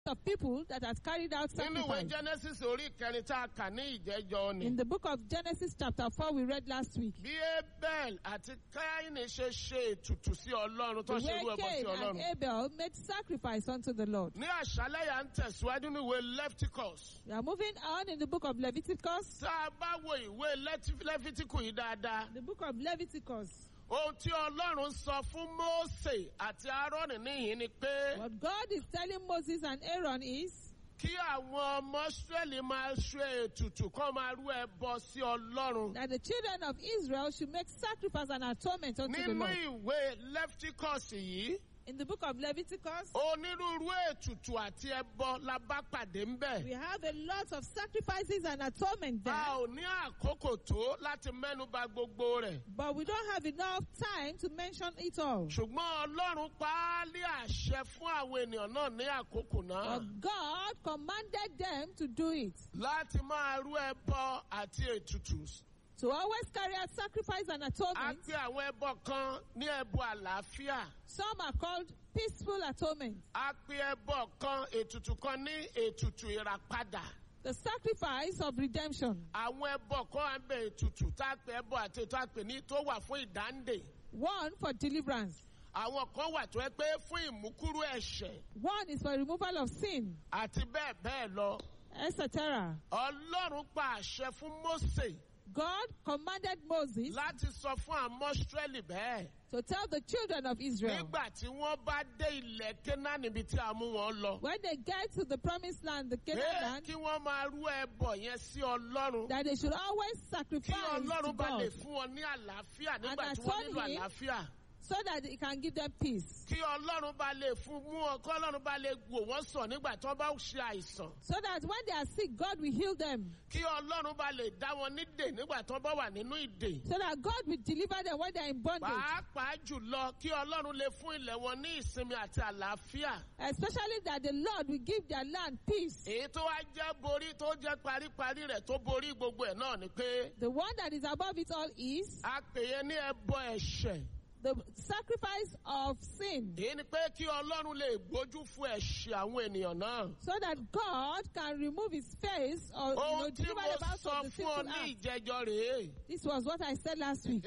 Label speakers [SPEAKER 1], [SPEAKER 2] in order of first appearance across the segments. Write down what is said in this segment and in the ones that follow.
[SPEAKER 1] of people that had carried out
[SPEAKER 2] nínú ìwé
[SPEAKER 1] sacrifice.
[SPEAKER 2] genesis orí ìkẹrin tá a kà ní ìjẹ́jọ́ ni.
[SPEAKER 1] In the book of Genesis chapter 4 we read last week.
[SPEAKER 2] bí abel àti káínì ṣe ṣe ètùtù sí ọlọ́run tó
[SPEAKER 1] The
[SPEAKER 2] ṣe irú
[SPEAKER 1] way
[SPEAKER 2] ẹbọ sí
[SPEAKER 1] Cain and
[SPEAKER 2] ọlọ́run.
[SPEAKER 1] Abel made sacrifice unto the Lord.
[SPEAKER 2] ní àṣálẹ́ yà ń tẹ̀síwájú ní ìwé lefticus.
[SPEAKER 1] We are moving on in the book of Leviticus.
[SPEAKER 2] tá a bá wo ìwé Lẹ́tí- lẹ́fítíkù yìí dáadáa.
[SPEAKER 1] The book of Leviticus.
[SPEAKER 2] ohun tí ọlọ́run sọ fún mósè àti aaroni níyìn ni pé
[SPEAKER 1] What God is telling Moses and Aaron is
[SPEAKER 2] kí àwọn ọmọ israẹli máa ṣe ètùtù kọ́ máa rú ẹbọ sí ọlọ́run.
[SPEAKER 1] that the children of Israel should make sacrifice and atonement unto the
[SPEAKER 2] nínú
[SPEAKER 1] Lord.
[SPEAKER 2] ìwé lefticus yìí
[SPEAKER 1] In the book of Leviticus,
[SPEAKER 2] onírúurú ètùtù àti ẹbọ la bá pàdé ń bẹ̀.
[SPEAKER 1] we have a lot of sacrifices and atonement there.
[SPEAKER 2] a ò ní àkókò tó láti mẹ́nuba gbogbo rẹ̀.
[SPEAKER 1] But we don't have enough time to mention it all.
[SPEAKER 2] ṣùgbọ́n ọlọ́run pa á lé àṣẹ fún àwọn ènìyàn náà ní àkókò náà.
[SPEAKER 1] But God commanded them to do it.
[SPEAKER 2] láti máa rú ẹbọ àti ètùtù.
[SPEAKER 1] To always carry out sacrifice and
[SPEAKER 2] a
[SPEAKER 1] atonement.
[SPEAKER 2] pe àwọn ẹbọ kan ní ẹbọ àlàáfíà.
[SPEAKER 1] Some are called peaceful atonement.
[SPEAKER 2] a pe ẹbọ kan ètùtù kan ní ètùtù ìràpadà.
[SPEAKER 1] The sacrifice of redemption.
[SPEAKER 2] àwọn ẹbọ kan á bẹ ètùtù tá a pe ẹbọ àti ètò àpè ní tó wà fún ìdáǹdè.
[SPEAKER 1] One for deliverance.
[SPEAKER 2] àwọn kan wà tó ẹ pé fún ìmúkúrú ẹ̀ṣẹ̀
[SPEAKER 1] One is for removal of sin,
[SPEAKER 2] àti bẹ́ẹ̀ bẹ́ẹ̀ lọ.
[SPEAKER 1] etc.
[SPEAKER 2] ọlọ́run pa àṣẹ fún mósè
[SPEAKER 1] God commanded Moses
[SPEAKER 2] láti sọ fún àmọ́ Ísírẹ́lì bẹ́ẹ̀.
[SPEAKER 1] to tell the children of Israel
[SPEAKER 2] nígbà tí wọ́n bá dé ilẹ̀ Kénáánì níbi tí a mú wọn lọ.
[SPEAKER 1] when they get to the promised land, the
[SPEAKER 2] pé
[SPEAKER 1] Canaan land,
[SPEAKER 2] kí wọ́n máa rú ẹbọ yẹn sí ọlọ́run.
[SPEAKER 1] that they should always
[SPEAKER 2] kí
[SPEAKER 1] sacrifice to
[SPEAKER 2] ọlọ́run bá lè
[SPEAKER 1] God
[SPEAKER 2] fún wọn ní àlàáfíà
[SPEAKER 1] And
[SPEAKER 2] nígbà tí wọ́n nílò
[SPEAKER 1] atone him.
[SPEAKER 2] àlàáfíà.
[SPEAKER 1] so that He can give them peace.
[SPEAKER 2] kí ọlọ́run bá lè fún mú ọ kí ọlọ́run bá lè wò wọ́n sàn nígbà tí wọ́n bá ṣe àìsàn.
[SPEAKER 1] So that when they are sick, God will heal them.
[SPEAKER 2] kí ọlọ́run bá lè dá wọn nídè nígbà tí wọ́n bá wà nínú ìdè.
[SPEAKER 1] So that God will deliver them when they are in bondage.
[SPEAKER 2] pàápàá jùlọ kí ọlọ́run lè fún ilẹ̀ wọn ní ìsinmi àti àlàáfíà.
[SPEAKER 1] Especially that the Lord will give their land peace.
[SPEAKER 2] èyí tó wá jẹ́ borí tó jẹ́ paríparí rẹ̀ tó borí gbogbo ẹ̀ náà ni pé
[SPEAKER 1] The one that is above it all is
[SPEAKER 2] a pè é ní ẹbọ ẹ̀ṣẹ̀.
[SPEAKER 1] the sacrifice of sin.
[SPEAKER 2] èyí ni pé kí ọlọ́run lè gbójú fún ẹ̀ṣẹ̀ àwọn ènìyàn náà.
[SPEAKER 1] So that God can remove his face or you know,
[SPEAKER 2] ohun tí
[SPEAKER 1] deliver
[SPEAKER 2] mo
[SPEAKER 1] them out
[SPEAKER 2] sọ
[SPEAKER 1] of the
[SPEAKER 2] fún ọ
[SPEAKER 1] sinful
[SPEAKER 2] ní
[SPEAKER 1] act.
[SPEAKER 2] ìjẹjọ rèé.
[SPEAKER 1] This was what I said last week.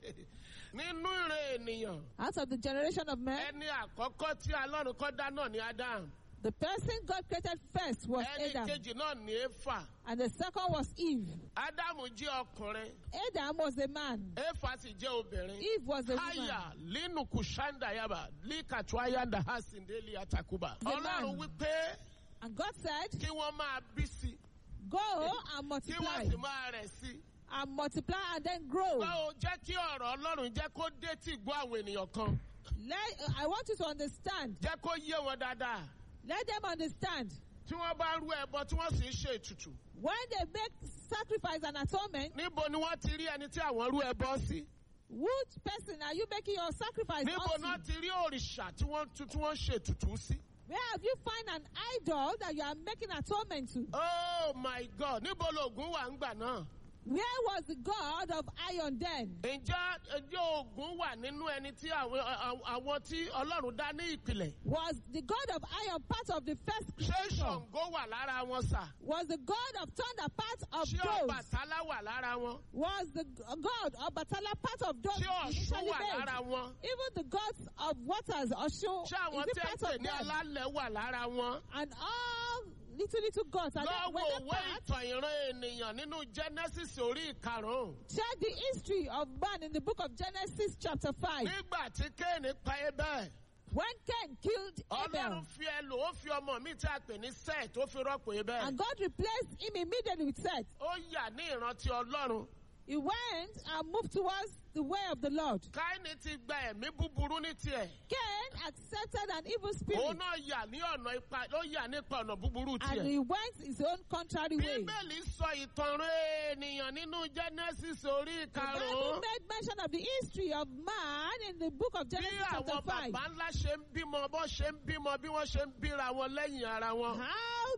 [SPEAKER 2] nínú ìrè ènìyàn
[SPEAKER 1] Out of the generation of men,
[SPEAKER 2] ẹni àkọ́kọ́ tí ọlọ́run kọ́ dá náà ni Adam.
[SPEAKER 1] the person God created first was
[SPEAKER 2] ẹni
[SPEAKER 1] Adam,
[SPEAKER 2] kejì náà ni Éfà.
[SPEAKER 1] and the second was Eve.
[SPEAKER 2] Ádámù jẹ́ ọkùnrin.
[SPEAKER 1] Adam was a man,
[SPEAKER 2] Éfà sì jẹ́ obìnrin.
[SPEAKER 1] Eve was a woman.
[SPEAKER 2] Aya linu kushanda yaba likatu ayanda hasindeli atakuba.
[SPEAKER 1] The man.
[SPEAKER 2] Ọlọ́run wípé
[SPEAKER 1] And God said,
[SPEAKER 2] kí wọ́n máa bí sí
[SPEAKER 1] Go and
[SPEAKER 2] kí
[SPEAKER 1] multiply,
[SPEAKER 2] wọ́n sì máa rẹ̀ sí.
[SPEAKER 1] and multiply and then grow.
[SPEAKER 2] Báwo jẹ́ kí ọ̀rọ̀ Ọlọ́run jẹ́ kó dé tí gbọ́ àwọn ènìyàn kan.
[SPEAKER 1] Let, I want you to understand.
[SPEAKER 2] Jẹ́ kó yé wọn dáadáa.
[SPEAKER 1] Let them understand.
[SPEAKER 2] Tí wọ́n bá rú ẹbọ tí wọ́n sì ń ṣe ètùtù.
[SPEAKER 1] When they make sacrifice and atonement,
[SPEAKER 2] Níbo ni wọ́n ti rí ẹni tí àwọn rú ẹbọ sí?
[SPEAKER 1] which person are you making your sacrifice
[SPEAKER 2] Níbo
[SPEAKER 1] unto?
[SPEAKER 2] náà ti rí òrìṣà tí wọ́n tu- tí wọ́n ṣe ètùtù sí?
[SPEAKER 1] Where have you find an idol that you are making atonement to?
[SPEAKER 2] Oh my God! Níbo lògùn wà ń gbà náà?
[SPEAKER 1] Where was the God of iron then?
[SPEAKER 2] Ǹjẹ́ ẹjọ́ ogun wà nínú ẹni tí àwọn àwọn- àwọn tí Ọlọ́run dá ní ìpìlẹ̀?
[SPEAKER 1] Was the God of iron part of the first
[SPEAKER 2] Ṣé
[SPEAKER 1] creation?
[SPEAKER 2] Ṣàngó wà lára wọn sà?
[SPEAKER 1] Was the God of thunder part of
[SPEAKER 2] Ṣé
[SPEAKER 1] those?
[SPEAKER 2] Ọbàtálá wà lára wọn?
[SPEAKER 1] Was the g- God of Batala part of those
[SPEAKER 2] Ṣé Ọ̀ṣun
[SPEAKER 1] initially
[SPEAKER 2] wà
[SPEAKER 1] made?
[SPEAKER 2] lára wọn?
[SPEAKER 1] Even the gods of waters, Oshun,
[SPEAKER 2] Ṣé àwọn
[SPEAKER 1] is it
[SPEAKER 2] tí ẹ
[SPEAKER 1] part
[SPEAKER 2] pè
[SPEAKER 1] of
[SPEAKER 2] ní
[SPEAKER 1] them?
[SPEAKER 2] alálẹ̀ wà lára wọn?
[SPEAKER 1] And all little little gods are they, were
[SPEAKER 2] Lọ́wọ́
[SPEAKER 1] they
[SPEAKER 2] òwe
[SPEAKER 1] part?
[SPEAKER 2] ìtàn ìran ènìyàn nínú Genesis orí ìkarùn-ún.
[SPEAKER 1] Check the history of man in the book of Genesis chapter 5.
[SPEAKER 2] Nígbà tí Kéènì pa Abel,
[SPEAKER 1] When Cain killed Abel,
[SPEAKER 2] Ọlọ́run fi ẹlò ó fi ọmọ mi tí a pè ní Seth ó fi rọ́pò Abel.
[SPEAKER 1] and God replaced him immediately with Seth,
[SPEAKER 2] Ó yà ní ìrántí Ọlọ́run.
[SPEAKER 1] he went and moved towards the way of the Lord.
[SPEAKER 2] Káínì ti gba ẹ̀mí búburú ní tiẹ̀.
[SPEAKER 1] Cain accepted an evil
[SPEAKER 2] Òun
[SPEAKER 1] spirit
[SPEAKER 2] náà yà ní ọ̀nà ipa ó yà nípa ọ̀nà búburú
[SPEAKER 1] and
[SPEAKER 2] tiẹ̀.
[SPEAKER 1] he went his own contrary way.
[SPEAKER 2] Bíbélì sọ ìtàn rẹ̀ ènìyàn nínú Genesis orí
[SPEAKER 1] The Bible
[SPEAKER 2] ìkarùn-ún.
[SPEAKER 1] made mention of the history of man in the book of
[SPEAKER 2] Bí
[SPEAKER 1] Genesis chapter
[SPEAKER 2] àwọn
[SPEAKER 1] 5.
[SPEAKER 2] bàbá ńlá ṣe ń bímọ, bọ́ ṣe ń bímọ, bí wọ́n ṣe ń bíra wọn lẹ́yìn ara wọn.
[SPEAKER 1] How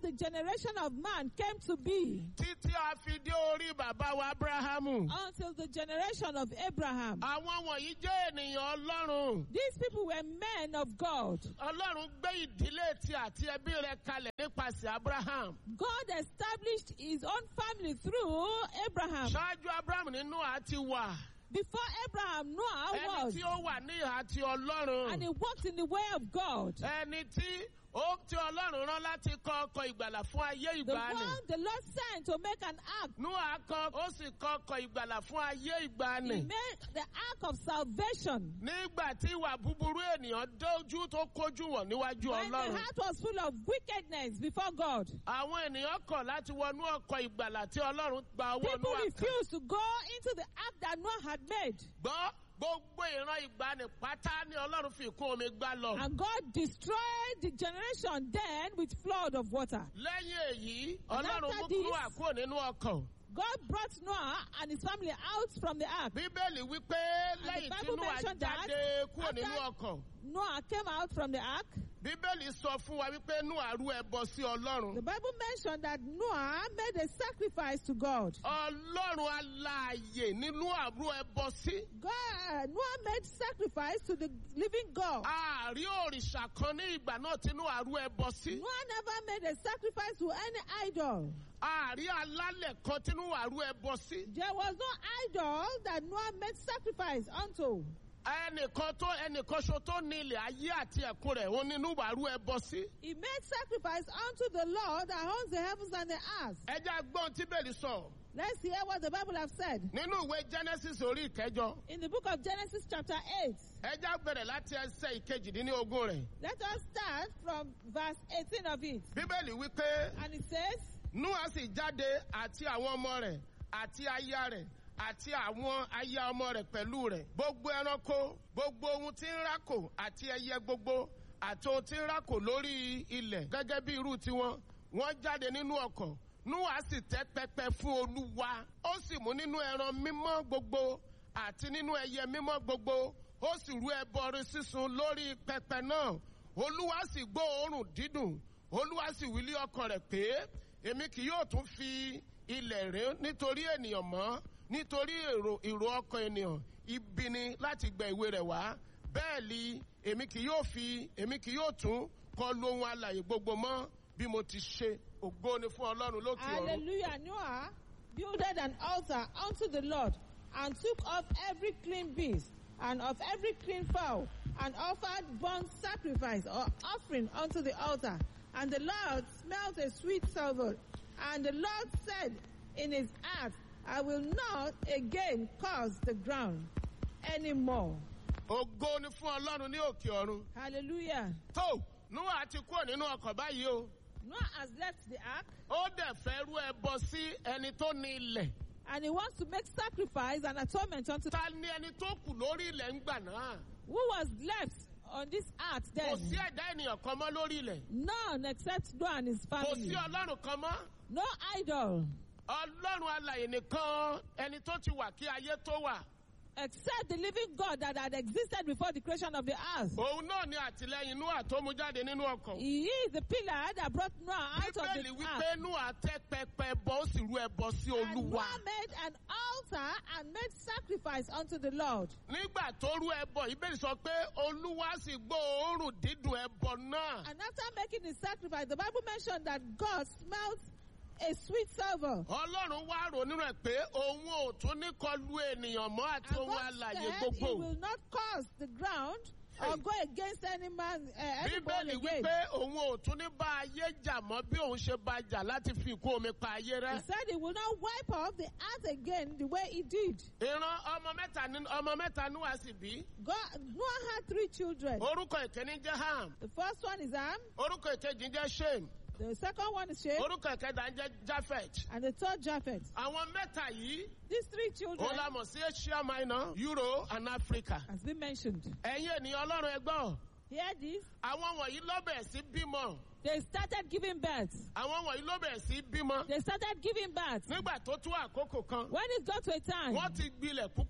[SPEAKER 1] the generation of man came to be,
[SPEAKER 2] títí a fi dé orí bàbá wa abrahamu.
[SPEAKER 1] until the generation of Abraham.
[SPEAKER 2] àwọn wọ̀nyí jẹ́ ènìyàn ọlọ́run.
[SPEAKER 1] These people were men of God.
[SPEAKER 2] ọlọ́run gbé ìdílé tí àti ẹbí rẹ̀ kalẹ̀ nípasẹ̀ abraham.
[SPEAKER 1] God established his own family through Abraham.
[SPEAKER 2] ṣáájú abraham nínú àti wà.
[SPEAKER 1] Before Abraham, Noah
[SPEAKER 2] ẹni
[SPEAKER 1] was,
[SPEAKER 2] tí ó wà ní ìhà ti ọlọ́run.
[SPEAKER 1] and he walked in the way of God.
[SPEAKER 2] ẹni tí ó tí ọlọ́run rán láti kọ ọkọ̀ ìgbàlà fún ayé
[SPEAKER 1] The
[SPEAKER 2] ìgbàanì.
[SPEAKER 1] one the Lord sent to make an ark.
[SPEAKER 2] Núà kọ ó sì kọ ọkọ̀ ìgbàlà fún ayé
[SPEAKER 1] He
[SPEAKER 2] ìgbàanì.
[SPEAKER 1] made the ark of salvation.
[SPEAKER 2] Nígbà tí ìwà búburú ènìyàn dójú tó kójú wọ̀ níwájú
[SPEAKER 1] When the
[SPEAKER 2] ọlọ́run.
[SPEAKER 1] heart was full of wickedness before God,
[SPEAKER 2] Àwọn ènìyàn kọ̀ láti wọnú ọkọ̀ ìgbàlà tí ọlọ́run gba owó
[SPEAKER 1] people
[SPEAKER 2] Núà kan.
[SPEAKER 1] refused to go into the ark that Noah had made.
[SPEAKER 2] Gbọ́ gbogbo ìran ìgbàanì pátá ni ọlọ́run fi kún omi gbá lọ.
[SPEAKER 1] And God destroyed the generation then with flood of water.
[SPEAKER 2] Lẹ́yìn èyí,
[SPEAKER 1] And
[SPEAKER 2] ọlọ́run
[SPEAKER 1] after
[SPEAKER 2] mú
[SPEAKER 1] this-
[SPEAKER 2] Núà kúrò nínú ọkọ̀.
[SPEAKER 1] God brought Noah and his family out from the ark.
[SPEAKER 2] Bíbélì wípé lẹ́yìn tí
[SPEAKER 1] Bible
[SPEAKER 2] Núà
[SPEAKER 1] mentioned that
[SPEAKER 2] jáde kúrò
[SPEAKER 1] after-
[SPEAKER 2] nínú ọkọ̀.
[SPEAKER 1] Noah came out from the ark.
[SPEAKER 2] Bíbélì sọ fún wa wípé Núà rú ẹbọ sí Ọlọ́run.
[SPEAKER 1] The Bible mentioned that Noah made a sacrifice to God.
[SPEAKER 2] Ọlọ́run alààyè ní Núà rú ẹbọ sí.
[SPEAKER 1] God, Noah made sacrifice to the living God.
[SPEAKER 2] Ààrí òrìṣà kan ní ìgbà náà tí Núà rú ẹbọ sí.
[SPEAKER 1] Noah never made a sacrifice to any idol.
[SPEAKER 2] Ààrí alálẹ̀ kan tí Núà rú ẹbọ sí.
[SPEAKER 1] There was no idol that Noah made sacrifice unto.
[SPEAKER 2] Ẹnìkan tó ẹnìkan ṣo tó ní ilẹ̀ ayé àti ẹ̀kún rẹ̀ òun ni Núà rú ẹbọ sí.
[SPEAKER 1] He made sacrifice unto the Lord that owns the heavens and the earth.
[SPEAKER 2] Ẹ jẹ́ agbọ́n tí Bẹ́ẹ̀lì sọ
[SPEAKER 1] Let's hear what the Bible has said.
[SPEAKER 2] nínú ìwé Genesis orí ìkẹjọ.
[SPEAKER 1] In the book of Genesis chapter 8,
[SPEAKER 2] Ẹ jẹ́ bẹ̀rẹ̀ láti ẹsẹ̀ ìkejìdínlógún rẹ̀.
[SPEAKER 1] let us start from verse 18 of it.
[SPEAKER 2] Bíbélì wípé
[SPEAKER 1] And it says,
[SPEAKER 2] Núà sì jáde àti àwọn ọmọ rẹ̀ àti aya rẹ̀ àti àwọn aya ọmọ rẹ̀ pẹ̀lú rẹ̀. Gbogbo ẹranko, gbogbo ohun tí ń rákò àti ẹyẹ gbogbo àti ohun tí ń rákò lórí ilẹ̀ gẹ́gẹ́ bí irú tiwọn. Wọ́n jáde nínú ọkọ̀. Núà sì tẹ́ pẹpẹ fún Olúwa. Ó sì mú nínú ẹran mímọ́ gbogbo àti nínú ẹyẹ mímọ́ gbogbo. Ó sì rú ẹbọ sísun lórí pẹpẹ náà. Olúwa sì gbọ́ òórùn dídùn. Olúwa sì wí lé ọkàn rẹ̀ pé èmi kì yóò tún fi ilẹ̀ rẹ̀ nítorí ènìyàn mọ́ nítorí èrò ìrò ọkàn ènìyàn ibi ni láti gbẹ ìwé rẹ̀ wá bẹ́ẹ̀ ni èmi kì yóò fi èmi kì yóò tún kọlu ohun alàyè gbogbo mọ́ bí mo ti ṣe ògo ni fún ọlọ́run lókè ọ̀run.
[SPEAKER 1] Hallelujah. Noah builded an altar unto the Lord and took off every clean beast and of every clean fowl and offered burnt sacrifice or offering unto the altar. And the Lord smelt a sweet savour. And the Lord said in his heart, I will not again curse the ground anymore.
[SPEAKER 2] ògo ni fún ọlọ́run ní òkè ọ̀run.
[SPEAKER 1] Hallelujah.
[SPEAKER 2] tó Núà ti kúrò nínú ọkọ̀ báyìí o
[SPEAKER 1] Noah has left the ark
[SPEAKER 2] ó dẹ̀ fẹ́ rú ẹbọ sí ẹni tó ní ilẹ̀.
[SPEAKER 1] and he wants to make sacrifice and atonement unto
[SPEAKER 2] ta ni ẹni tó kù lórí ilẹ̀ ń gbà náà.
[SPEAKER 1] who was left on this earth
[SPEAKER 2] kò
[SPEAKER 1] then.
[SPEAKER 2] sí ẹ̀dá ènìyàn kan mọ́ lórí ilẹ̀.
[SPEAKER 1] None except Noah and his
[SPEAKER 2] kò
[SPEAKER 1] family.
[SPEAKER 2] sí ọlọ́run kan mọ́.
[SPEAKER 1] No idol
[SPEAKER 2] ọlọ́run alàyè nìkan ẹni tó ti wà kí ayé tó wà.
[SPEAKER 1] except the living God that had existed before the creation of the earth.
[SPEAKER 2] òun náà ni àtìlẹyìn Núà tó mú jáde nínú ọkọ̀.
[SPEAKER 1] He is the pillar that brought Noah out of
[SPEAKER 2] bíbélì
[SPEAKER 1] the
[SPEAKER 2] wípé
[SPEAKER 1] ark.
[SPEAKER 2] Núà tẹ́ pẹpẹ bọ ó sì rú ẹbọ sí
[SPEAKER 1] And
[SPEAKER 2] olúwa.
[SPEAKER 1] Noah made an altar and made sacrifice unto the Lord.
[SPEAKER 2] nígbà tó rú ẹbọ ìbéèrè sọ pé olúwa sì gbọ́ òórùn dídùn ẹbọ náà.
[SPEAKER 1] And after making the sacrifice, the Bible mentioned that God smelt a sweet savour.
[SPEAKER 2] ọlọ́run wá rò nínú ẹ̀ pé òun ò tún ní kọlu ènìyàn mọ́ àti
[SPEAKER 1] And
[SPEAKER 2] ohun
[SPEAKER 1] God
[SPEAKER 2] alàyè
[SPEAKER 1] said he
[SPEAKER 2] gbogbo.
[SPEAKER 1] will not curse the ground or go against any man, uh, anyone
[SPEAKER 2] bíbélì
[SPEAKER 1] again.
[SPEAKER 2] wípé òun ò tún ní bá ayé jà mọ́ bí òun ṣe bá jà láti fi ikú omi pa ayé
[SPEAKER 1] He
[SPEAKER 2] rẹ́.
[SPEAKER 1] said he will not wipe off the earth again the way he did.
[SPEAKER 2] ìran ọmọ mẹ́ta ní ọmọ mẹ́ta Núà sì bí.
[SPEAKER 1] God, Noah had three children.
[SPEAKER 2] orúkọ ìkíní jẹ́ ham
[SPEAKER 1] The first one is Ham,
[SPEAKER 2] orúkọ ìkejì jẹ́ shem
[SPEAKER 1] the second one is Shem,
[SPEAKER 2] orúkọ ìkẹta jẹ́ japheth.
[SPEAKER 1] and the third Japheth.
[SPEAKER 2] àwọn mẹ́ta yìí
[SPEAKER 1] These three children
[SPEAKER 2] ó la mọ̀ sí asia minor euro and africa.
[SPEAKER 1] has been mentioned.
[SPEAKER 2] ẹ̀yin ènìyàn ọlọ́run ẹgbọ́n
[SPEAKER 1] Hear this.
[SPEAKER 2] àwọn wọ̀nyí ló bẹ̀rẹ̀ sí bímọ
[SPEAKER 1] They started giving birth.
[SPEAKER 2] àwọn wọ̀nyí ló bẹ̀rẹ̀ sí bímọ
[SPEAKER 1] They started giving birth.
[SPEAKER 2] nígbà tó tó àkókò kan
[SPEAKER 1] When it got to a time,
[SPEAKER 2] wọ́n ti gbilẹ̀ púpọ̀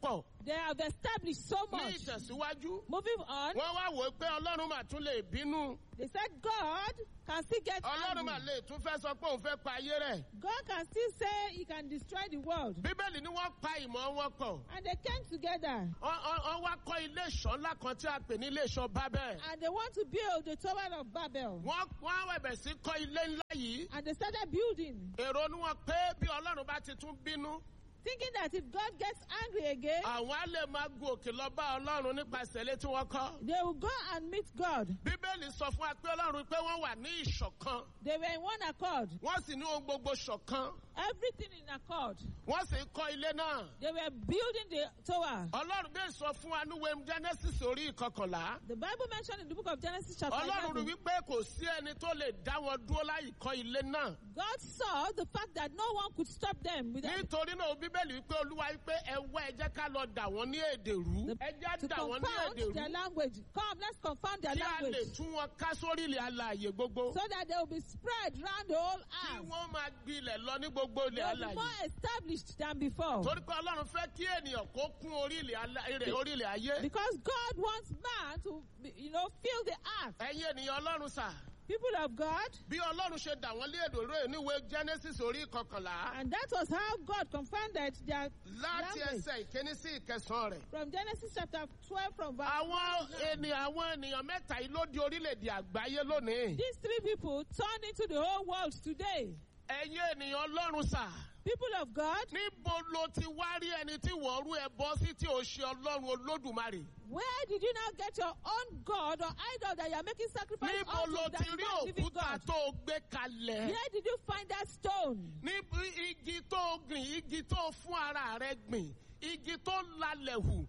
[SPEAKER 1] They have established so
[SPEAKER 2] ní
[SPEAKER 1] much.
[SPEAKER 2] ìtẹ̀síwájú
[SPEAKER 1] Moving on,
[SPEAKER 2] wọ́n wá wò ó pé ọlọ́run mà tún lè bínú
[SPEAKER 1] they said God can still get
[SPEAKER 2] ọlọ́run mà
[SPEAKER 1] angry.
[SPEAKER 2] lè tún fẹ́ sọ pé òun fẹ́ pa ayé rẹ̀
[SPEAKER 1] God can still say he can destroy the world.
[SPEAKER 2] bíbélì ni wọ́n pa ìmọ̀ wọn pọ̀
[SPEAKER 1] And they came together
[SPEAKER 2] Wọ́n- wọ́n wọ́n wá kọ́ ilé ìṣọ́ ńlá kan tí a pè ní ilé ìṣọ́ bábẹ́
[SPEAKER 1] and they want to build the Tower of Babel.
[SPEAKER 2] wọ́n wọ́n á wẹ̀bẹ̀ sí kọ́ ilé ńlá yìí
[SPEAKER 1] And they started building,
[SPEAKER 2] èrò ni wọn pé bí ọlọ́run bá ti tún bínú
[SPEAKER 1] thinking that if God gets angry again,
[SPEAKER 2] àwọn á lè máa gun òkè lọ bá ọlọ́run nípasẹ̀ ilé tí wọ́n kọ́
[SPEAKER 1] they will go and meet God.
[SPEAKER 2] bíbélì sọ fún wa pé ọlọ́run pé wọ́n wà ní ìṣọ̀kan
[SPEAKER 1] They were in one accord,
[SPEAKER 2] wọ́n sì ní ohun gbogbo ṣọ̀kan
[SPEAKER 1] everything in accord.
[SPEAKER 2] wọ́n sì ń kọ́ ilé náà
[SPEAKER 1] They were building the tower.
[SPEAKER 2] ọlọ́run bẹ́ẹ̀ sọ fún wa ní wẹ́m genesis orí ìkọkànlá
[SPEAKER 1] The Bible mentioned in the book of Genesis chapter
[SPEAKER 2] ọlọ́run rí
[SPEAKER 1] 11,
[SPEAKER 2] wípé kò sí ẹni tó lè dá wọn dúró láì kọ́ ilé náà
[SPEAKER 1] God saw the fact that no one could stop them with
[SPEAKER 2] nítorí náà bíbélì wípé olúwa wípé ẹwọ́ ẹ jẹ́ ká lọ dà wọ́n ní èdè rú
[SPEAKER 1] The-
[SPEAKER 2] ẹ jẹ́
[SPEAKER 1] to
[SPEAKER 2] dà wọ́n ní
[SPEAKER 1] confound
[SPEAKER 2] èdè
[SPEAKER 1] their
[SPEAKER 2] rú
[SPEAKER 1] language. Come, let's confound their
[SPEAKER 2] kí a lè
[SPEAKER 1] language
[SPEAKER 2] tún wọn ká sórí ilẹ̀ alààyè gbogbo
[SPEAKER 1] so that they will be spread round the whole
[SPEAKER 2] kí
[SPEAKER 1] earth.
[SPEAKER 2] wọ́n máa gbilẹ̀ lọ ní gbogbo
[SPEAKER 1] They
[SPEAKER 2] ilẹ̀
[SPEAKER 1] will be
[SPEAKER 2] alààyè
[SPEAKER 1] more established than before.
[SPEAKER 2] torí pé ọlọ́run fẹ́ kí ènìyàn kó kún orí ilẹ̀ ala- ilẹ̀- orí ilẹ̀ ayé
[SPEAKER 1] Because God wants man to, be- you know, fill the earth.
[SPEAKER 2] ẹ̀yin ènìyàn ọlọ́run sà
[SPEAKER 1] People of God,
[SPEAKER 2] bí ọlọ́run ṣe dà wọ́n lé èdè rẹ̀ níwèé genesis orí ìkọkànlá
[SPEAKER 1] and that was how God confounded their
[SPEAKER 2] láti
[SPEAKER 1] language.
[SPEAKER 2] ẹsẹ̀ ìkíní sí ìkẹsàn-án rẹ̀.
[SPEAKER 1] From Genesis chapter 12, from verse
[SPEAKER 2] àwọn ènìyàn àwọn ènìyàn mẹ́ta yìí ló di orílẹ̀-èdè àgbáyé lónìí.
[SPEAKER 1] These three people turned into the whole world today.
[SPEAKER 2] ẹ̀yin ènìyàn ọlọ́run sà.
[SPEAKER 1] People of God,
[SPEAKER 2] níbo ló ti wá rí ẹni tí wọ́n rú ẹbọ sí tí ò ṣe ọlọ́run olódùmarè.
[SPEAKER 1] where did you now get your own God or idol that you are making sacrifice
[SPEAKER 2] níbo
[SPEAKER 1] unto
[SPEAKER 2] ló
[SPEAKER 1] that
[SPEAKER 2] ti
[SPEAKER 1] is
[SPEAKER 2] rí
[SPEAKER 1] not living
[SPEAKER 2] òkúta
[SPEAKER 1] God?
[SPEAKER 2] tó o gbé kalẹ̀.
[SPEAKER 1] Where did you find that stone?
[SPEAKER 2] níbi igi tó o gbìn igi tó o fún ara rẹ gbìn igi tó lalẹ̀ hù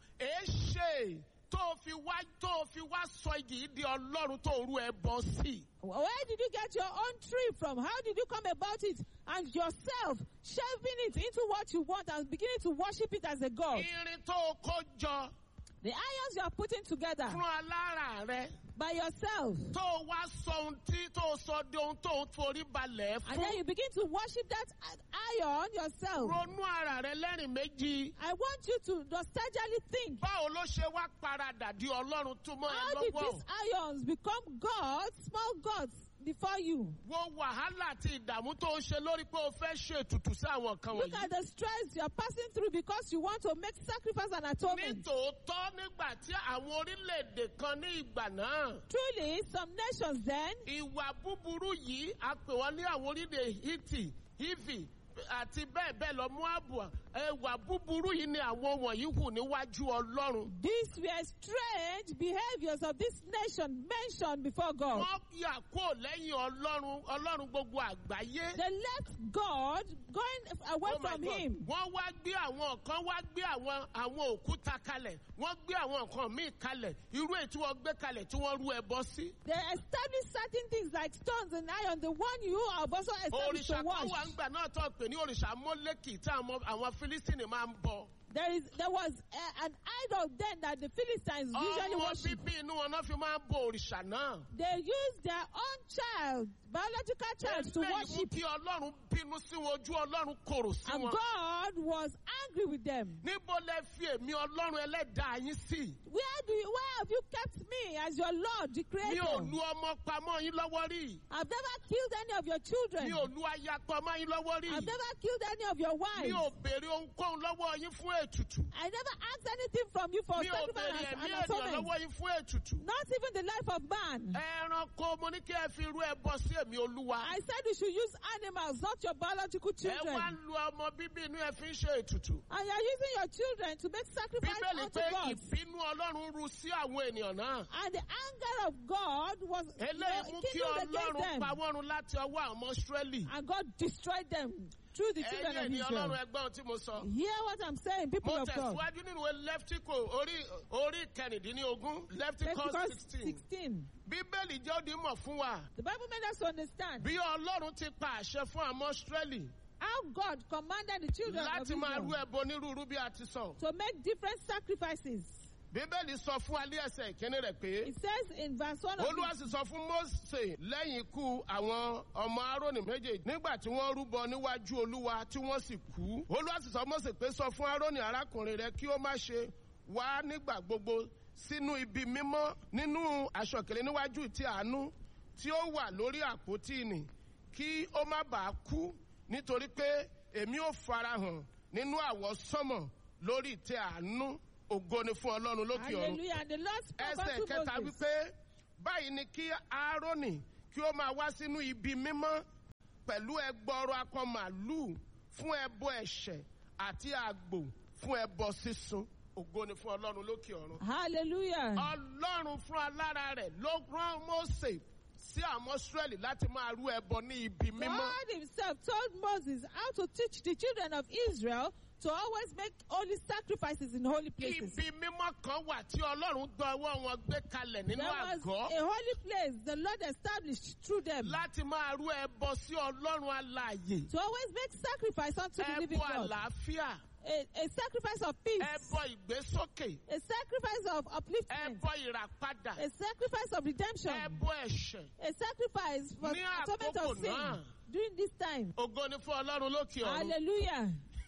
[SPEAKER 2] èéṣe tó o fi wá tó o fi wá sọ igi yìí di ọlọ́run tó o rú ẹbọ sí.
[SPEAKER 1] Where did you get your own tree from? How did you come about it? And yourself shelving it into what you want and beginning to worship it as a God.
[SPEAKER 2] irin tó o kó jọ
[SPEAKER 1] The irons you are putting together
[SPEAKER 2] fún alára rẹ
[SPEAKER 1] by yourself.
[SPEAKER 2] tó o wá sọ ohun tí tó o sọ di ohun tó o forí balẹ̀
[SPEAKER 1] And then
[SPEAKER 2] fún.
[SPEAKER 1] you begin to worship that iron yourself.
[SPEAKER 2] ronú ara rẹ lẹ́rìn méjì.
[SPEAKER 1] I want you to nostalgically think
[SPEAKER 2] báwo ló ṣe wá paradà di ọlọ́run tó mọ́ ẹ
[SPEAKER 1] how did
[SPEAKER 2] lọ́wọ́.
[SPEAKER 1] these irons become gods, small gods, before you?
[SPEAKER 2] wo wàhálà àti ìdààmú tó ń ṣe lórí pé o fẹ́ ṣe ètùtù sí àwọn nǹkan
[SPEAKER 1] Look
[SPEAKER 2] wọ̀nyí.
[SPEAKER 1] at the stress you're passing through because you want to make sacrifice and atonement.
[SPEAKER 2] nítòótọ́ nígbà tí àwọn orílẹ̀-èdè kan ní ìgbà náà.
[SPEAKER 1] Truly, some nations then,
[SPEAKER 2] ìwà búburú yìí a pè wọ́n ní àwọn orílẹ̀ hiti hivi àti bẹ́ẹ̀ bẹ́ẹ̀ lọ Móábù ìwà búburú yìí ni àwọn wọ̀nyí hù níwájú ọlọ́run.
[SPEAKER 1] these were strange behaviors of this nation mentioned before God.
[SPEAKER 2] wọ́n yà kó lẹ́yìn ọlọ́run ọlọ́run gbogbo àgbáyé.
[SPEAKER 1] They left God going away
[SPEAKER 2] Oh my
[SPEAKER 1] from
[SPEAKER 2] God.
[SPEAKER 1] Him.
[SPEAKER 2] wọ́n wá gbé àwọn kan wá gbé àwọn àwọn òkúta kalẹ̀ wọ́n gbé àwọn nǹkan míì kalẹ̀ irú èyí tí wọ́n gbé kalẹ̀ tí wọ́n rú ẹbọ sí.
[SPEAKER 1] They established certain things like stones and iron, the one you have also established
[SPEAKER 2] òrìṣà
[SPEAKER 1] to
[SPEAKER 2] kan
[SPEAKER 1] watch.
[SPEAKER 2] wà ńgbà náà tó pè ní òrìṣà mọ́lẹ́kì tí àwọn àwọn Fílístínì máa ń bọ.
[SPEAKER 1] There is there was uh, an idol then that the Philistines usually
[SPEAKER 2] ọmọ
[SPEAKER 1] worship.
[SPEAKER 2] bíbí inú wọn náà fi máa ń bọ òrìṣà náà.
[SPEAKER 1] They used their own child, biological child, to
[SPEAKER 2] eléyìí mú
[SPEAKER 1] worship,
[SPEAKER 2] kí ọlọ́run bínú sí wọn ojú ọlọ́run korò sí
[SPEAKER 1] and
[SPEAKER 2] wọn.
[SPEAKER 1] God was angry with them.
[SPEAKER 2] níbo lẹ fi èmi ọlọ́run ẹlẹ́dàá yín sí.
[SPEAKER 1] Where do you, where have you kept me as your Lord, the
[SPEAKER 2] mi
[SPEAKER 1] Creator?
[SPEAKER 2] ò lu ọmọ pamọ́ yín lọ́wọ́ rí.
[SPEAKER 1] I've never killed any of your children.
[SPEAKER 2] mi ò lu aya pamọ́ yín lọ́wọ́ rí.
[SPEAKER 1] I've never killed any of your
[SPEAKER 2] mi
[SPEAKER 1] wives.
[SPEAKER 2] ò béèrè ohunkóhun lọ́wọ́ yín fún ètùtù.
[SPEAKER 1] I never asked anything from you for
[SPEAKER 2] mi ò
[SPEAKER 1] sacrifice
[SPEAKER 2] béèrè
[SPEAKER 1] and,
[SPEAKER 2] ẹ̀mí
[SPEAKER 1] and
[SPEAKER 2] ènìyàn
[SPEAKER 1] atonement.
[SPEAKER 2] lọ́wọ́ yín fún ètùtù.
[SPEAKER 1] Not even the life of man.
[SPEAKER 2] ẹranko mo ní kí ẹ fi irú ẹbọ sí èmi olúwa.
[SPEAKER 1] I said you should use animals, not your biological
[SPEAKER 2] ẹ wá
[SPEAKER 1] children.
[SPEAKER 2] lu ọmọ bíbí inú ẹ fi ń ṣe ètùtù.
[SPEAKER 1] And you're using your children to make sacrifice
[SPEAKER 2] bíbélì
[SPEAKER 1] unto
[SPEAKER 2] pé
[SPEAKER 1] God.
[SPEAKER 2] ìbínú ọlọ́run ru sí àwọn ènìyàn náà.
[SPEAKER 1] And the anger of God was you know,
[SPEAKER 2] eléyìí mú kí
[SPEAKER 1] kindled against
[SPEAKER 2] ọlọ́run
[SPEAKER 1] them.
[SPEAKER 2] pa wọ́n run láti ọwọ́ àwọn ọmọ Ísírẹ́lì.
[SPEAKER 1] And God destroyed them through the children
[SPEAKER 2] ẹ̀yin
[SPEAKER 1] of
[SPEAKER 2] ènìyàn
[SPEAKER 1] Israel.
[SPEAKER 2] ọlọ́run ẹgbọ́n tí mo sọ.
[SPEAKER 1] Hear what I'm saying, people
[SPEAKER 2] mo
[SPEAKER 1] of God.
[SPEAKER 2] tẹ̀síwájú nínú ìwé lẹ́ftíkò orí orí kẹrìndínlógún lẹ́ftíkò
[SPEAKER 1] Leviticus
[SPEAKER 2] sixteen.
[SPEAKER 1] 16.
[SPEAKER 2] bíbélì jẹ́ òdì mọ̀ fún wa.
[SPEAKER 1] The Bible made us to understand
[SPEAKER 2] bí ọlọ́run ti pa àṣẹ fún àwọn Ísírẹ́lì
[SPEAKER 1] how God commanded the children of
[SPEAKER 2] láti máa rú
[SPEAKER 1] Israel
[SPEAKER 2] ẹbọ onírúurú bí a ti sọ.
[SPEAKER 1] to make different sacrifices.
[SPEAKER 2] bíbélì sọ fún alẹ́ ẹsẹ̀ ìkíní rẹ̀ pé
[SPEAKER 1] It says in verse 1 of
[SPEAKER 2] olúwa sì sọ fún Mósè lẹ́yìn ikú àwọn ọmọ Árónì méjèèjì nígbà tí wọ́n rúbọ níwájú olúwa tí wọ́n sì kú olúwa sì sọ Mósè pé sọ fún Árónì arákùnrin rẹ̀ kí ó má ṣe wá nígbà gbogbo sínú ibi mímọ́ nínú aṣọ̀kèlè níwájú tí àánú tí ó wà lórí àpótí nì kí ó má bàa kú nítorí pé èmi ò farahàn nínú àwọsánmọ̀ lórí ìtẹ́ àánú ògo ni fún ọlọ́run lókè ọ̀run
[SPEAKER 1] Hallelujah. And the Lord spoke
[SPEAKER 2] ẹsẹ̀
[SPEAKER 1] unto
[SPEAKER 2] kẹta
[SPEAKER 1] Moses.
[SPEAKER 2] wípé báyìí ni kí aaroni kí ó máa wá sínú ibi mímọ́ pẹ̀lú ẹgbọrọ akọ màlúù fún ẹbọ ẹ̀ṣẹ̀ àti àgbò fún ẹbọ sísun ògo ni fún ọlọ́run lókè ọ̀run.
[SPEAKER 1] Hallelujah.
[SPEAKER 2] ọlọ́run fún alára rẹ̀ ló rán mose sí àwọn israẹli láti máa rú ẹbọ ní ibi mímọ́.
[SPEAKER 1] God himself told Moses how to teach the children of Israel to always make holy sacrifices in holy places.
[SPEAKER 2] ibi mímọ́ kan wà tí ọlọ́run dọwọ́ wọn gbé kalẹ̀ nínú
[SPEAKER 1] There was
[SPEAKER 2] àgọ́
[SPEAKER 1] a holy place the Lord established through them
[SPEAKER 2] láti máa rú ẹbọ sí ọlọ́run alààyè.
[SPEAKER 1] to always make sacrifice unto the living
[SPEAKER 2] ẹbọ
[SPEAKER 1] God.
[SPEAKER 2] àlàáfíà
[SPEAKER 1] A, a sacrifice of peace,
[SPEAKER 2] ẹbọ ìgbésókè
[SPEAKER 1] a sacrifice of upliftment,
[SPEAKER 2] ẹbọ ìràpadà
[SPEAKER 1] a sacrifice of redemption,
[SPEAKER 2] ẹbọ ẹ̀ṣẹ̀
[SPEAKER 1] a sacrifice for
[SPEAKER 2] Ní
[SPEAKER 1] atonement
[SPEAKER 2] àkókò
[SPEAKER 1] of sin
[SPEAKER 2] náà.
[SPEAKER 1] during this time.
[SPEAKER 2] ògo ni fún ọlọ́run lókè ọ̀run
[SPEAKER 1] Hallelujah.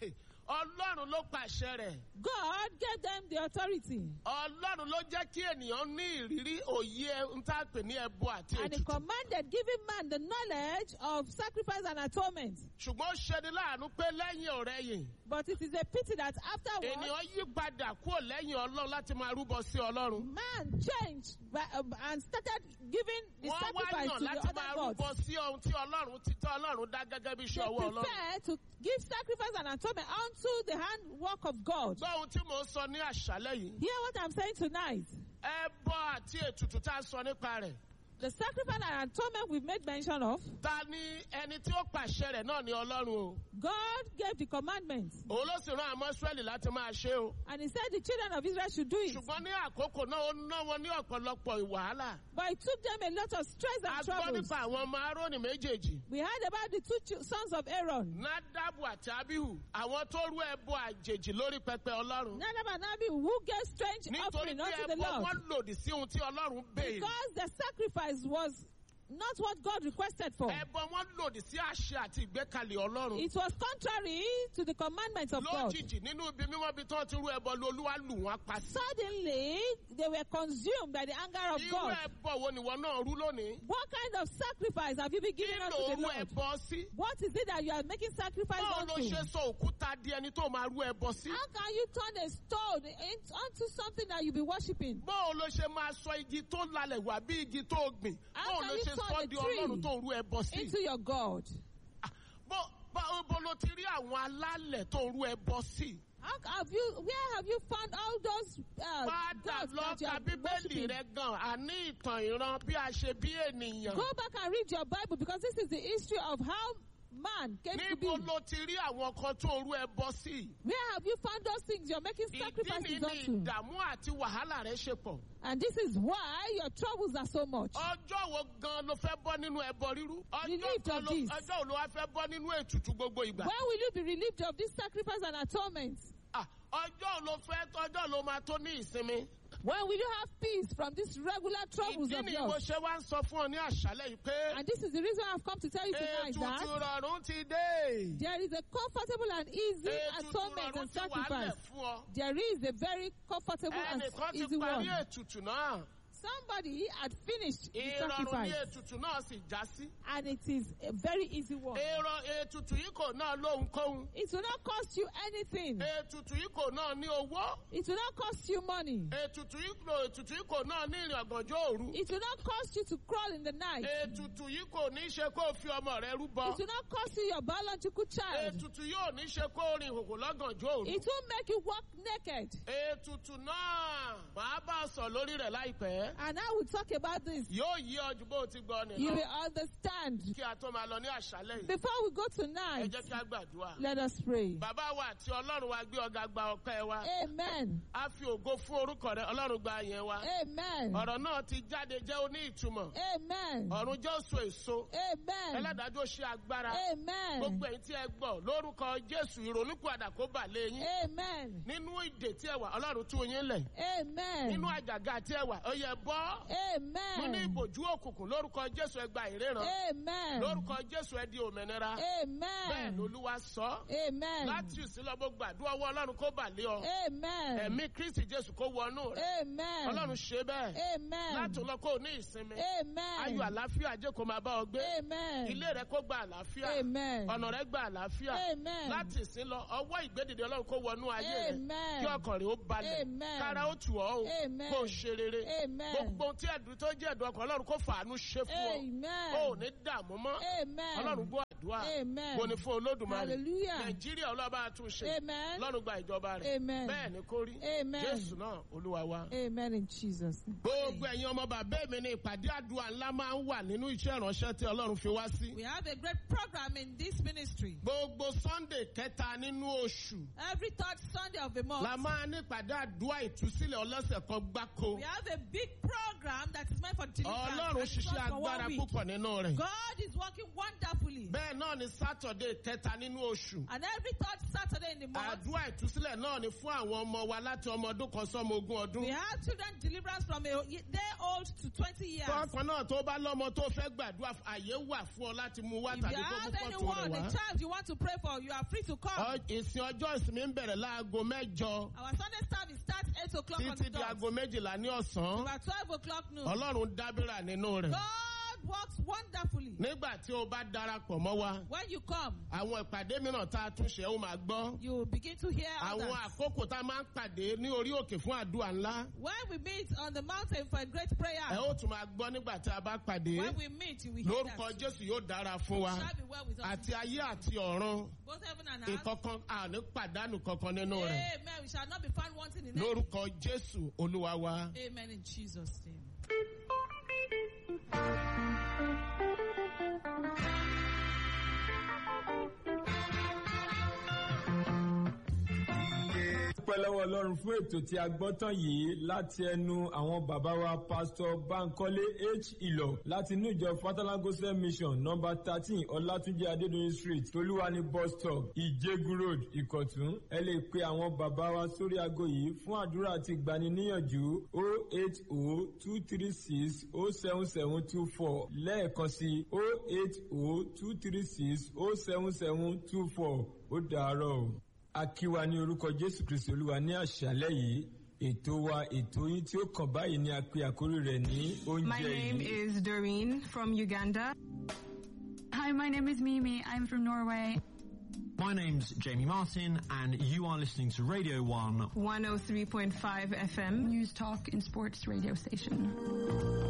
[SPEAKER 2] ọlọ́run ló pàṣẹ rẹ̀
[SPEAKER 1] God gave them the authority
[SPEAKER 2] ọlọ́run ló jẹ́ kí ènìyàn ní ìrírí òye ń tá a pè ní ẹbọ àti
[SPEAKER 1] and he
[SPEAKER 2] ètùtù
[SPEAKER 1] commanded giving man the knowledge of sacrifice and atonement.
[SPEAKER 2] ṣùgbọ́n ó ṣeni láàánú pé lẹ́yìn ọ̀rẹ́yìn
[SPEAKER 1] But it is a pity that afterwards,
[SPEAKER 2] ènìyàn yí padà kúrò lẹ́yìn ọlọ́run láti máa rúbọ sí ọlọ́run
[SPEAKER 1] man changed by, um, and started giving the
[SPEAKER 2] wọ́n wá
[SPEAKER 1] sacrifice
[SPEAKER 2] yàn
[SPEAKER 1] to the
[SPEAKER 2] láti máa
[SPEAKER 1] other
[SPEAKER 2] rúbọ
[SPEAKER 1] gods.
[SPEAKER 2] sí ohun tí ọlọ́run ti tọ́ ọlọ́run dá gẹ́gẹ́ bí
[SPEAKER 1] They
[SPEAKER 2] iṣẹ́ ọwọ́ ọlọ́run
[SPEAKER 1] prefer to give sacrifice and atonement unto the handwork of God.
[SPEAKER 2] gbọ́ ohun tí mò ń sọ ní àṣálẹ́ yìí
[SPEAKER 1] Hear what I'm saying tonight.
[SPEAKER 2] ẹbọ àti ètùtù tá a sọ nípa rẹ̀
[SPEAKER 1] The sacrifice and atonement we've made mention of,
[SPEAKER 2] ta ni ẹni tí ó pàṣẹ rẹ̀ náà ní ọlọ́run o
[SPEAKER 1] God gave the commandments.
[SPEAKER 2] òun ló sì rán àmọ́ Ísírẹ́lì láti máa ṣe o
[SPEAKER 1] And he said the children of Israel should do it.
[SPEAKER 2] ṣùgbọ́n ní àkókò náà ó ná wọn ní ọ̀pọ̀lọpọ̀ wàhálà
[SPEAKER 1] But it took them a lot of stress
[SPEAKER 2] a
[SPEAKER 1] and
[SPEAKER 2] gbọ́
[SPEAKER 1] troubles.
[SPEAKER 2] nípa àwọn ọmọ Árónì méjèèjì
[SPEAKER 1] We heard about the two ch- sons of Aaron,
[SPEAKER 2] Nádàbù àti Abihu àwọn tó rú ẹbọ àjèjì lórí pẹpẹ ọlọ́run
[SPEAKER 1] Nadab and Abihu, who gave strange
[SPEAKER 2] nítorí
[SPEAKER 1] offering
[SPEAKER 2] pé
[SPEAKER 1] unto the
[SPEAKER 2] ẹbọ
[SPEAKER 1] Lord.
[SPEAKER 2] wọn lòdì sí ohun tí ọlọ́run béèrè
[SPEAKER 1] Because the sacrifice was not what God requested for.
[SPEAKER 2] ẹbọ wọn lòdì sí àṣẹ àti ìgbékalẹ̀ ọlọ́run
[SPEAKER 1] It was contrary to the commandments of God.
[SPEAKER 2] lójijì nínú ibi mímọ́ bí tó ti rú ẹbọ lu olúwa lù wọ́n pa sí.
[SPEAKER 1] Suddenly, they were consumed by the anger of
[SPEAKER 2] irú
[SPEAKER 1] God.
[SPEAKER 2] ẹbọ wo nìwọ náà rú lónìí
[SPEAKER 1] What kind of sacrifice have you been
[SPEAKER 2] kí
[SPEAKER 1] giving
[SPEAKER 2] ló
[SPEAKER 1] unto the
[SPEAKER 2] rú
[SPEAKER 1] Lord?
[SPEAKER 2] ẹbọ sí.
[SPEAKER 1] What is it that you are making sacrifice
[SPEAKER 2] báwo ló
[SPEAKER 1] unto?
[SPEAKER 2] ṣe sọ òkúta di ẹni tó máa rú ẹbọ sí.
[SPEAKER 1] How can you turn a stone in- onto something that you be worshiping?
[SPEAKER 2] báwo ló ṣe máa sọ igi tó lalẹ̀ wá bí igi tó gbìn.
[SPEAKER 1] How
[SPEAKER 2] báwo
[SPEAKER 1] can
[SPEAKER 2] ló
[SPEAKER 1] you
[SPEAKER 2] ṣe
[SPEAKER 1] turn
[SPEAKER 2] sọ
[SPEAKER 1] a
[SPEAKER 2] di
[SPEAKER 1] tree
[SPEAKER 2] ọlọ́run tó rú ẹbọ sí.
[SPEAKER 1] Into your God.
[SPEAKER 2] Ah, bó báwo bó ló ti rí àwọn alálẹ̀ tó rú ẹbọ sí.
[SPEAKER 1] How c- have you? Where have you found all those uh,
[SPEAKER 2] padà
[SPEAKER 1] gods
[SPEAKER 2] lọ
[SPEAKER 1] that you
[SPEAKER 2] ka
[SPEAKER 1] are
[SPEAKER 2] bíbélì
[SPEAKER 1] worshiping?
[SPEAKER 2] rẹ gan àní ìtàn ìran bí a ṣe bí ènìyàn.
[SPEAKER 1] Go back and read your Bible because this is the history of how man came to be.
[SPEAKER 2] níbo ló ti rí àwọn kan tó rú ẹbọ sí.
[SPEAKER 1] Where have you found those things you're making
[SPEAKER 2] ìdí
[SPEAKER 1] sacrifices
[SPEAKER 2] ni ní
[SPEAKER 1] unto?
[SPEAKER 2] ìdààmú àti wàhálà rẹ ṣe pọ̀.
[SPEAKER 1] And this is why your troubles are so much.
[SPEAKER 2] ọjọ́ wo gan ló fẹ́ bọ́ nínú ẹbọ rírú. ọjọ́
[SPEAKER 1] Relieved
[SPEAKER 2] kan
[SPEAKER 1] of
[SPEAKER 2] ló
[SPEAKER 1] this.
[SPEAKER 2] ọjọ́ wo ló wá fẹ́ bọ́ nínú ètùtù gbogbo ìgbà.
[SPEAKER 1] When will you be relieved of this sacrifice and atonement?
[SPEAKER 2] Ah, ọjọ́ wo ló fẹ́ ọjọ́ ló máa tó ní ìsinmi.
[SPEAKER 1] When will you have peace from these regular troubles
[SPEAKER 2] ìdí
[SPEAKER 1] of
[SPEAKER 2] ni mo
[SPEAKER 1] yours?
[SPEAKER 2] ṣe wá ń sọ fún ọ ní àṣálẹ́ yìí pé
[SPEAKER 1] And this is the reason I've come to tell you tonight
[SPEAKER 2] ètùtù
[SPEAKER 1] that
[SPEAKER 2] rọrùn ti dé.
[SPEAKER 1] there is a comfortable and easy
[SPEAKER 2] ètùtù
[SPEAKER 1] atonement
[SPEAKER 2] rọrùn
[SPEAKER 1] and
[SPEAKER 2] ti wà lẹ̀
[SPEAKER 1] sacrifice.
[SPEAKER 2] fún ọ.
[SPEAKER 1] There is a very comfortable and
[SPEAKER 2] ẹnìkan ti
[SPEAKER 1] easy
[SPEAKER 2] parí
[SPEAKER 1] one.
[SPEAKER 2] ètùtù náà.
[SPEAKER 1] Somebody had finished the
[SPEAKER 2] ìrọ̀rùn
[SPEAKER 1] sacrifice,
[SPEAKER 2] ní ètùtù náà sì já sí.
[SPEAKER 1] and it is a very easy one.
[SPEAKER 2] èrò ètùtù yìí kò náà lóhunkóhun.
[SPEAKER 1] It will not cost you anything.
[SPEAKER 2] ètùtù yìí kò náà ní owó.
[SPEAKER 1] It will not cost you money.
[SPEAKER 2] ètùtù yìí kò ètùtù yìí kò náà ní ìrìn ọ̀gànjọ́ òru.
[SPEAKER 1] It will not cost you to crawl in the night.
[SPEAKER 2] ètùtù yìí kò ní ṣe kó o fi ọmọ rẹ rúbọ.
[SPEAKER 1] It will not cost you your biological child.
[SPEAKER 2] ètùtù yóò ní ṣe kó o rìn ìhòhò lọ́gànjọ́ òru.
[SPEAKER 1] It will make you walk naked.
[SPEAKER 2] ètùtù náà màá bá a sọ lórí rẹ̀ láìpẹ́.
[SPEAKER 1] And I will talk about this.
[SPEAKER 2] yóò yí ọ ju bó o ti gbọ́
[SPEAKER 1] You
[SPEAKER 2] nìyẹn.
[SPEAKER 1] will understand.
[SPEAKER 2] kí a tó máa lọ ní àṣálẹ́ yìí.
[SPEAKER 1] Before we go
[SPEAKER 2] ẹ
[SPEAKER 1] tonight,
[SPEAKER 2] jẹ́ kí a gbàdúrà.
[SPEAKER 1] let us pray.
[SPEAKER 2] bàbá wa àti ọlọ́run wa gbé ọ̀gá gba ọpẹ́ wa.
[SPEAKER 1] Amen.
[SPEAKER 2] a fi ògo fún orúkọ rẹ ọlọ́run gba yẹn wa.
[SPEAKER 1] Amen.
[SPEAKER 2] ọ̀rọ̀ náà ti jáde jẹ́ oní ìtumọ̀.
[SPEAKER 1] Amen.
[SPEAKER 2] ọ̀run jẹ́ oṣù èso.
[SPEAKER 1] Amen.
[SPEAKER 2] ẹlẹ́dàájọ́ ṣe agbára.
[SPEAKER 1] Amen.
[SPEAKER 2] gbogbo ẹ̀yin tí ẹ gbọ́ lórúkọ jésù ìrònúpìwàdà kó bà lé yín.
[SPEAKER 1] Amen.
[SPEAKER 2] nínú ìdè tí ẹ wà ọlọ́run tú yín lẹ̀.
[SPEAKER 1] Amen.
[SPEAKER 2] nínú àjàgà tí ẹ wà ó yẹ bọ́ mo ní
[SPEAKER 1] Amen.
[SPEAKER 2] ìbòjú òkùnkùn lórúkọ jésù ẹ gba ìríran
[SPEAKER 1] Amen.
[SPEAKER 2] lórúkọ jésù ẹ di òmìnira bẹ́ẹ̀
[SPEAKER 1] Amen.
[SPEAKER 2] lolúwa sọ
[SPEAKER 1] Amen.
[SPEAKER 2] láti ìsìnlọ mo gbàdúrà ọwọ́ ọlọ́run kó bà lé ọ
[SPEAKER 1] Amen.
[SPEAKER 2] ẹ̀mí kristi jésù kó wọnú rẹ
[SPEAKER 1] Amen.
[SPEAKER 2] ọlọ́run ṣe bẹ́ẹ̀
[SPEAKER 1] Amen.
[SPEAKER 2] láti lọ kó o ní ìsinmi
[SPEAKER 1] Amen.
[SPEAKER 2] ayọ̀ àlàáfíà jẹ́ kó máa bá ọ gbé
[SPEAKER 1] Amen.
[SPEAKER 2] ilé rẹ kó gba àlàáfíà
[SPEAKER 1] Amen.
[SPEAKER 2] ọ̀nà rẹ gba àlàáfíà
[SPEAKER 1] Amen.
[SPEAKER 2] láti ìsìn lọ ọwọ́ ìgbédìde ọlọ́run kó wọnú ayé rẹ
[SPEAKER 1] Amen.
[SPEAKER 2] kí ọkàn rẹ ó balẹ̀
[SPEAKER 1] Amen.
[SPEAKER 2] kára ó tù ọ́ o
[SPEAKER 1] Amen.
[SPEAKER 2] kó o ṣe rere
[SPEAKER 1] Amen.
[SPEAKER 2] gbogbo tí ẹ̀dùn tó jẹ́ ẹ̀dùn ọkàn ọlọ́run kó fàánú ṣe fún ọ
[SPEAKER 1] Amen.
[SPEAKER 2] o ò ní dààmú mọ́
[SPEAKER 1] Amen.
[SPEAKER 2] ọlọ́run gbọ́ àdúrà
[SPEAKER 1] Amen.
[SPEAKER 2] kò ní fún olódùmarè
[SPEAKER 1] Hallelujah.
[SPEAKER 2] nàìjíríà ọlọ́ba tún ṣe
[SPEAKER 1] Amen.
[SPEAKER 2] ọlọ́run gba ìjọba rẹ̀
[SPEAKER 1] Amen.
[SPEAKER 2] bẹ́ẹ̀ ni kó rí
[SPEAKER 1] Amen.
[SPEAKER 2] jésù náà olúwa wa.
[SPEAKER 1] Amen in Jesus. name.
[SPEAKER 2] gbogbo ẹ̀yin ọmọ bàbá mi ní ìpàdé àdúrà ńlá máa ń wà nínú iṣẹ́ ìránṣẹ́ tí ọlọ́run fi wá sí.
[SPEAKER 3] We have a great program in this ministry.
[SPEAKER 2] gbogbo sunday kẹta nínú oṣù
[SPEAKER 3] Every third Sunday of the month,
[SPEAKER 2] la máa ní ìpàdé àdúrà ìtúsílẹ̀ ọlọ́sẹ̀ kan gbáko.
[SPEAKER 3] we have a big program that is meant for deliverance.
[SPEAKER 2] ọlọ́run
[SPEAKER 3] and it's
[SPEAKER 2] ṣiṣẹ́
[SPEAKER 3] not for one
[SPEAKER 2] agbára
[SPEAKER 3] week.
[SPEAKER 2] púpọ̀ nínú rẹ̀.
[SPEAKER 3] God is working wonderfully.
[SPEAKER 2] bẹ́ẹ̀ náà ni sátọ̀dé kẹta nínú oṣù.
[SPEAKER 3] And every third Saturday in the month,
[SPEAKER 2] àdúrà ìtúsílẹ̀ náà ni fún àwọn ọmọ wa láti ọmọ ọdún kan sọ́mọ ogún ọdún.
[SPEAKER 3] we have children deliverance from a day old to 20 years.
[SPEAKER 2] tọ́kàn náà tó bá lọ́mọ tó fẹ́ gbàdúrà àyè wà fún ọ láti mú wá
[SPEAKER 3] If
[SPEAKER 2] tàbí
[SPEAKER 3] you
[SPEAKER 2] kó mú
[SPEAKER 3] have
[SPEAKER 2] fọ́tò
[SPEAKER 3] anyone,
[SPEAKER 2] rẹ̀
[SPEAKER 3] a
[SPEAKER 2] wá.
[SPEAKER 3] child you want to pray for, you are free to come.
[SPEAKER 2] Ọ- ìsìn ọjọ́ ìsinmi ń bẹ̀rẹ̀ láago mẹ́jọ
[SPEAKER 3] Our Sunday service starts 8 o'clock on
[SPEAKER 2] títí
[SPEAKER 3] the
[SPEAKER 2] di
[SPEAKER 3] dot.
[SPEAKER 2] aago méjìlá ní ọ̀sán.
[SPEAKER 3] About 12 o'clock noon.
[SPEAKER 2] ọlọ́run dábìrà nínú rẹ̀.
[SPEAKER 3] God works wonderfully.
[SPEAKER 2] nígbà tí o bá darapọ̀ mọ́ wa
[SPEAKER 3] When you come,
[SPEAKER 2] àwọn ìpàdé mìíràn tá a tún ṣe ó máa gbọ́.
[SPEAKER 3] you will begin to hear
[SPEAKER 2] àwọn
[SPEAKER 3] others.
[SPEAKER 2] àkókò tá a máa ń pàdé ní orí òkè fún àdúrà ńlá.
[SPEAKER 3] When we meet on the mountain for a great prayer,
[SPEAKER 2] ẹ ó tún máa gbọ́ nígbà tí a bá pàdé.
[SPEAKER 3] when we meet, you will hear
[SPEAKER 2] lórúkọ
[SPEAKER 3] that.
[SPEAKER 2] jésù yóò dára fún wa.
[SPEAKER 3] It shall be well with us.
[SPEAKER 2] àti ayé àti ọ̀run
[SPEAKER 3] Both heaven and earth.
[SPEAKER 2] ìkọ̀kan àní pàdánù kankan nínú rẹ̀.
[SPEAKER 3] Amen. We shall not be found wanting in anything.
[SPEAKER 2] lórúkọ jésù olúwa wa.
[SPEAKER 3] Amen in Jesus' name.
[SPEAKER 4] dúpẹ́ lọ́wọ́ ọlọ́run fún ètò tí a gbọ́ tán yìí láti ẹnu àwọn bàbá wa pásítọ̀ bankole h ìlọ láti inú ìjọ fatala gospel mission nọmba thirteen ọlátúnjẹ adédọyìn street tolúwani bus stop ìjẹgun road ìkọ̀tún ẹ lè pe àwọn bàbá wa sórí aago yìí fún àdúrà àti ìgbaniníyànjú o eight o two three six o seven seven two four lẹ́ẹ̀kan sí o eight o two three six o seven seven two four ó dàárọ̀ o akíwa ní orúkọ jésù kristi olúwa ní àṣálẹ́ yìí ètò wa ètò yín tí ó kàn báyìí ni a pe àkórí rẹ̀ ní
[SPEAKER 5] My
[SPEAKER 4] oúnjẹ
[SPEAKER 5] name
[SPEAKER 4] yìí.
[SPEAKER 5] is Doreen from Uganda.
[SPEAKER 6] Hi, my name is Mimi. I'm from Norway.
[SPEAKER 7] My name's Jamie Martin, and you are listening to Radio 1
[SPEAKER 5] 103.5 FM.
[SPEAKER 6] News Talk and Sports radio station.